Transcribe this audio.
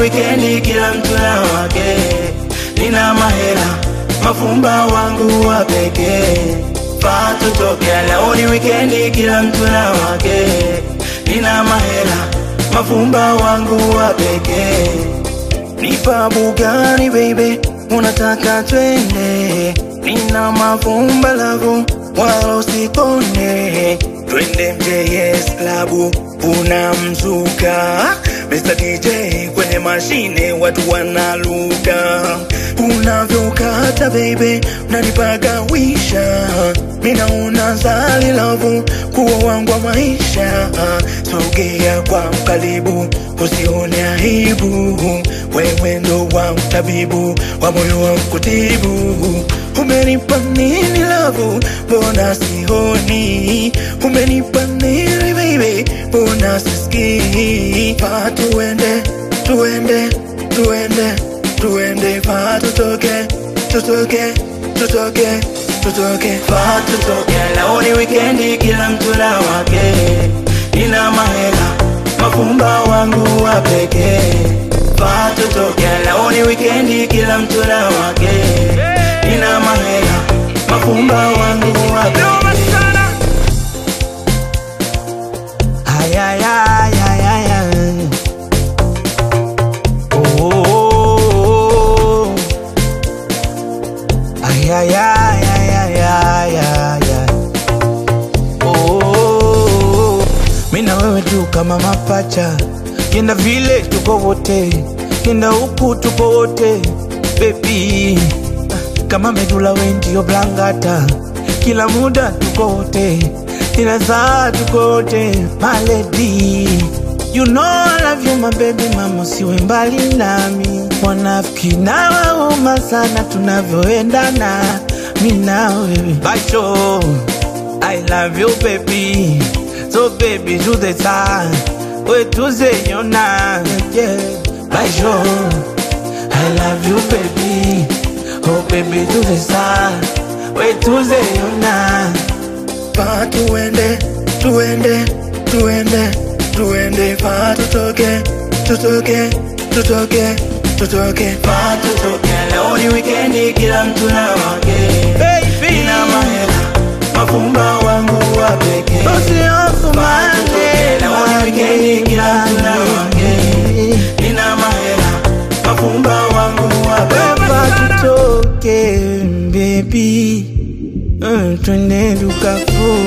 wikendi, kila mtu na wake. Nina mahela, mafumba wangu wa pekee. Faa tutoke, leo ni wikendi, kila mtu na wake. Nina mahela, mafumba wangu wa pekee. Nipa Bugatti baby, unataka twende? Nina mafumba lavu wala usikone, twende MJS klabu, una mzuka Mr. DJ kwenye mashine, watu wanaluka, unavyokata baby, unanipagawisha mina unazali lavu kuwa wangu wa maisha, sogea kwa mkaribu, usione aibu, wewe ndo wangu tabibu wa moyo wangu kutibu. Umenipa nini lavu, mbona sioni? Umenipa nini baby, mbona sisikii? Faa tuende, tuende, tuende, tuende, faa tutoke, tutoke, tutoke, tutoke, faa tutoke. Leo ni wikendi, kila mtu na wake. Nina mahela, mafumba wangu wa pekee. Faa tutoke. Leo ni wikendi, kila mtu na wake. Nina mahela, mafumba wangu wa pekee. Ay, ay, ay, ay, ay, ay. Oh, oh, oh, oh. Ay, ay, ay, ay, ay, ay, ay, ay. Oh, oh, oh. Mi na wewe tu kama mapacha, kenda vile tuko wote, kenda huku tuko wote baby, kama medula we ndio blangata, kila muda tuko wote, kila saa tuko wote my lady. You know I love you my baby mama, siwe mbali nami. Wanafiki na wauma sana tunavyoendana, mi na wewe basho. I love you baby, so baby do the time, we tuzeyona yeah. Basho, I love you baby, oh baby do the time, we tuzeyona Faa tuende, tuende, tuende, tuende, faa tutoke, tutoke, tutoke, tutoke, faa tutoke. Leo ni wikendi, kila mtu na wake. Nina mahela, mafumba wangu wa pekee. Faa tutoke. Leo ni wikendi, kila mtu na wake. Nina mahela, mafumba wangu wa pekee. Faa tutoke, baby, Mm, twende dukafu